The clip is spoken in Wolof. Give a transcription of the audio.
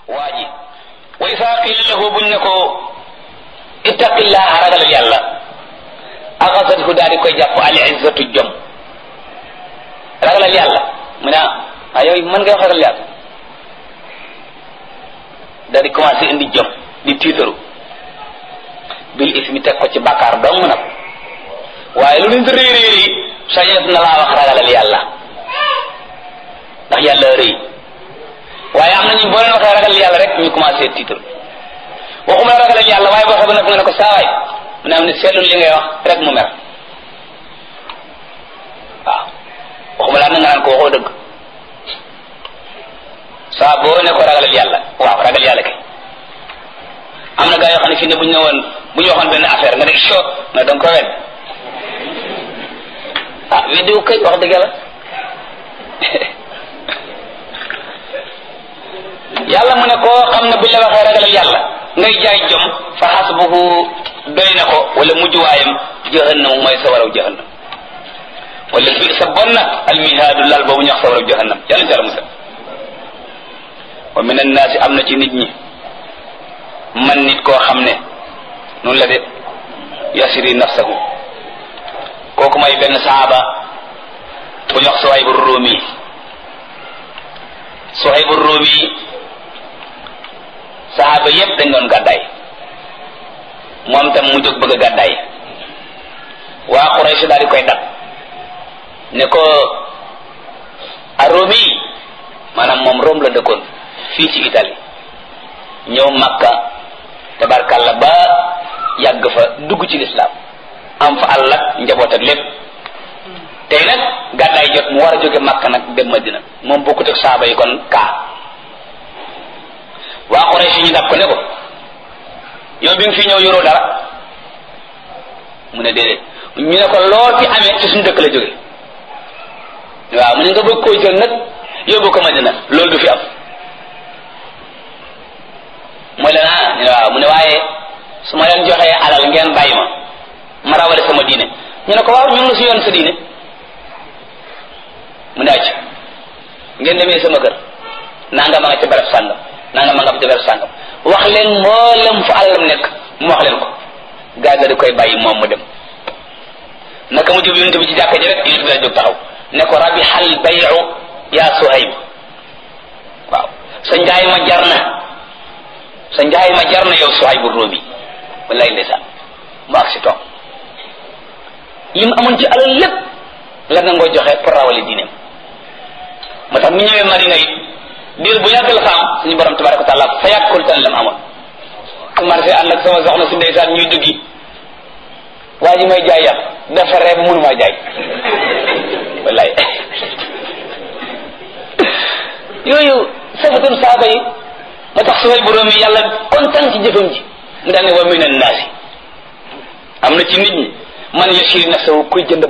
waa ji wa isaa qiila lahu buñ ne ko ittaqillaha ragalal yàlla axasathu daal di koy jàpp al izzatu jom ragalal yàlla mu ne ah yow mën ngay wax ragal yàlla daal di commencé indi jom di tiitaru bil ismi teg ko ci bàkkaar dong nag waaye lu nit rëy rëy rëy sañet na laa wax ragalal yàlla ndax yàlla rëy waaye am nañu boo leen waxee ragal yàlla rek ñu commencé tiitaru waxuma la ragalal yàlla waaye boo xam ne nga ne ko saawaay mu ne am ne seetlul li ngay wax rek mu mer waaw waxuma laa na nga naan ko waxoo dëgg saa boo ne ko ragalal yàlla waaw ragal yàlla kay am na gaa yoo xam ne fii ne bu ñu ne woon bu ñu waxoon benn affaire nga ne cho nga danga ko wedd ah weddiwu kay wax dëgg yàlla yàlla mu ne koo xam ne buñ la waxee ragalal yàlla ngay jaay jom fa xasbuhu doy na ko wala mujjuwaayam jahannam mooy sa waraw jahannam wala bi sa bon na almihaadu lal boobu ñu wax sa waraw jahannam yàlla ci yàlla musal wa min annaasi am na ci nit ñi man nit koo xam ne noonu la de yasiri nafsahu kooku may benn saaba bu ñu wax Suhaybu Ruumi Suhaybu Ruumi saaba yépp dañ doon gàddaay moom tam mu jóg bëgg a gàddaay waa Quraysh daal di koy dab ne ko a Ruumi maanaam moom Rome la dëkkoon fii ci Italie ñëw Makka tabarkalla ba yàgg fa dugg ci lislaam am fa àll ak njaboot ak lépp tey nag gàddaay jot mu war a jóge Makka nag dem Madina moom bokkut ak saaba yi kon kaa waa Quraysh ñu dab ko ne ko yow bi nga fi ñëw yoroo dara mu ne déedéet ñu ne ko loo fi amee ci suñu dëkk la jóge waaw mu ne nga bëgg koo jël nag yóbbu ko Madina loolu du fi am mooy leen ah ñu ne waaw mu ne waaye su ma leen joxee alal ngeen bàyyi ma ma rawale sama diine ñu ne ko waaw ñu ngi si yoon sa diine mu ne acc ngeen demee sama kër nanga ma nga ca barab sàngam nanga ma nga ca barab sàngam wax leen mboolem fu alalam nekk mu wax leen ko gaa di koy bàyyi moom mu dem naka mu jub yonent bi ci jàkka ji rek yonent bi la jóg taxaw ne ko rabi xal bayu yaa Suhayb waaw sa njaay ma jar na sa njaay ma jar na yow Suhaybu Ruumi wallaay ndeysaan mu ak si toog yi mu amoon ci alal lépp la nangoo joxe pour rawale diineem moo tax mi ñëwee Madina it diir bu yàgg la fa am suñu borom tabaraka wa taala fa yàkkul tan la mu amoon commencé ànd ak sama soxna si ndeysaan ñuy duggi waa ji may jaay yàpp dafa reeb mënu maa jaay wallaay yooyu safatun saaba yi moo tax suway bu róom yi yàlla kontaan ci jëfam ji mu daal ne wa min annaasi am na ci nit ñi man yashiri nafsahu kuy jënd